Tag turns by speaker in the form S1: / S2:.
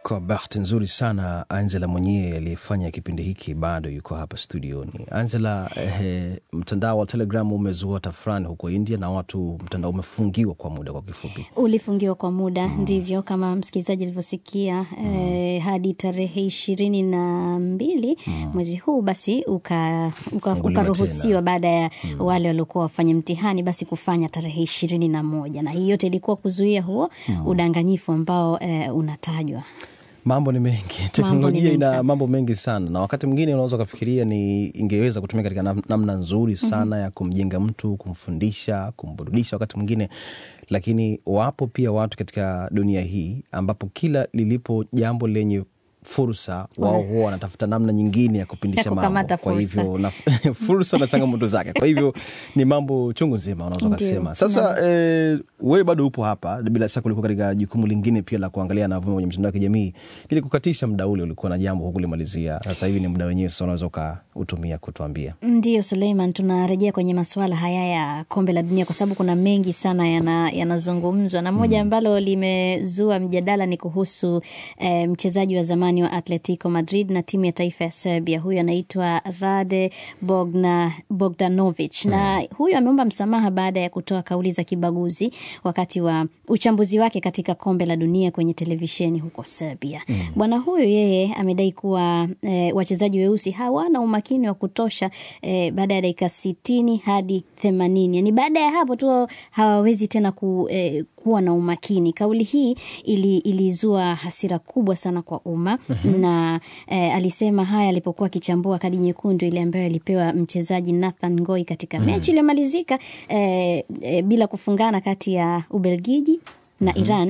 S1: Kwa bahati nzuri sana, Angela mwenyewe aliyefanya kipindi hiki bado yuko hapa studioni. Angela, eh, mtandao wa Telegram umezua tafrani huko India na watu, mtandao umefungiwa kwa muda. Kwa kifupi,
S2: ulifungiwa kwa muda ndivyo kama msikilizaji alivyosikia eh, hadi tarehe ishirini na mbili mwezi huu basi uka- uka-
S1: Funguliwa
S2: ukaruhusiwa
S1: tena.
S2: baada ya wale waliokuwa wafanya mtihani basi kufanya tarehe ishirini na moja na hii yote ilikuwa kuzuia huo udanganyifu ambao eh, unatajwa
S1: mambo ni mengi, teknolojia
S2: mengi
S1: ina
S2: sana.
S1: mambo mengi sana, na wakati mwingine unaweza ukafikiria ni ingeweza kutumika katika nam- namna nzuri sana ya kumjenga mtu, kumfundisha, kumburudisha wakati mwingine, lakini wapo pia watu katika dunia hii ambapo kila lilipo jambo lenye fursa wao huwa wanatafuta namna nyingine ya kupindisha
S2: Ya
S1: mambo.
S2: kukamata
S1: Kwa
S2: fursa.
S1: hivyo na, fursa na changamoto zake. Kwa hivyo ni mambo chungu nzima unaweza
S2: Ndio.
S1: ukasema. Sasa eh, wewe bado upo hapa, bila shaka ulikuwa katika jukumu lingine pia la kuangalia yanavuma kwenye mitandao ya kijamii. Ili kukatisha muda ule, ulikuwa na jambo hukulimalizia. Sasa hivi ni muda wenyewe, sasa unaweza ukautumia kutuambia.
S2: Ndiyo Suleiman, tunarejea kwenye masuala haya ya kombe la dunia kwa sababu kuna mengi sana yana- yanazungumzwa na moja ambalo limezua mjadala ni kuhusu eh, mchezaji wa zamani wa Atletico Madrid na timu ya taifa ya Serbia. Huyu anaitwa Rade Bogna, Bogdanovic na huyu ameomba msamaha baada ya kutoa kauli za kibaguzi wakati wa uchambuzi wake katika kombe la dunia kwenye televisheni huko Serbia. Bwana huyu yeye amedai kuwa eh, wachezaji weusi hawana umakini wa kutosha eh, baada ya dakika sitini hadi themanini yani baada ya hapo tu hawawezi tena ku, eh, kuwa na umakini. Kauli hii ili, ilizua hasira kubwa sana kwa umma na eh, alisema haya alipokuwa akichambua kadi nyekundu ile ambayo alipewa mchezaji Nathan Ngoi katika mechi iliyomalizika eh, eh, bila kufungana kati ya Ubelgiji na Iran